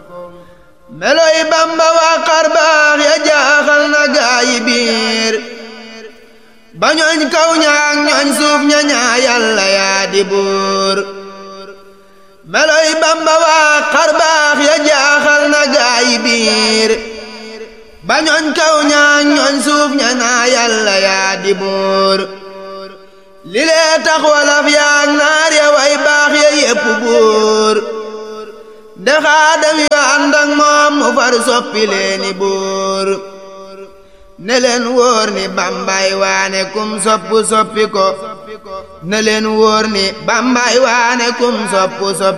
meloy bamba waa xarbaax ya jaaxal na gaayi biir ba ñooñ kaw ñaak ñooñ suuf ña ñaa yàlla yaa di buur meloy bamba waa xarbaax ya jaaxal na gaayi biir ba ñooñ kaw ñaak ñooñ suuf ña ñaa yàlla yaa di buur li lee tax walaf yaak naar ya way baax ya yépp buur de xaadam yu ànd ak moom mu far soppi leeni buur ne leen wóor ni bambay waane kum soppu soppi ko ne leen wóor ni bambay waane kum soppu soppi